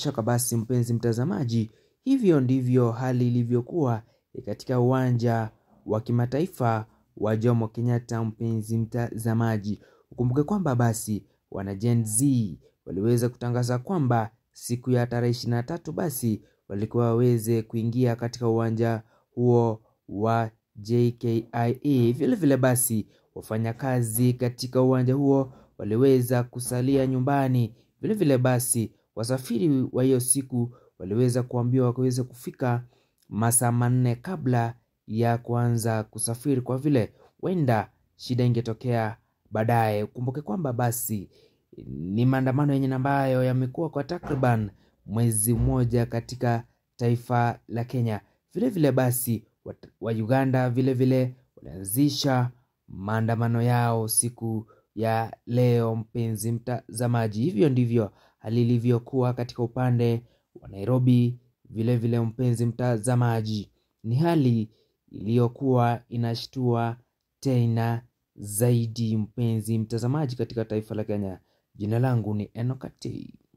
shaka basi, mpenzi mtazamaji, hivyo ndivyo hali ilivyokuwa katika uwanja wa kimataifa wa Jomo Kenyatta. Mpenzi mtazamaji, ukumbuke kwamba basi wana Gen Z waliweza kutangaza kwamba siku ya tarehe ishirini na tatu basi walikuwa waweze kuingia katika uwanja huo wa JKIA. Vile vile basi wafanyakazi katika uwanja huo waliweza kusalia nyumbani. Vile vile basi wasafiri wa hiyo siku waliweza kuambiwa waweze kufika masaa manne kabla ya kuanza kusafiri, kwa vile huenda shida ingetokea baadaye. Ukumbuke kwamba basi ni maandamano yenye ambayo yamekuwa kwa takriban mwezi mmoja katika taifa la Kenya. Vile vile basi wa Uganda vile vile walianzisha maandamano yao siku ya leo, mpenzi mtazamaji. Hivyo ndivyo hali ilivyokuwa katika upande wa Nairobi. Vile vile mpenzi mtazamaji, ni hali iliyokuwa inashtua tena zaidi, mpenzi mtazamaji, katika taifa la Kenya. Jina langu ni Enokatei.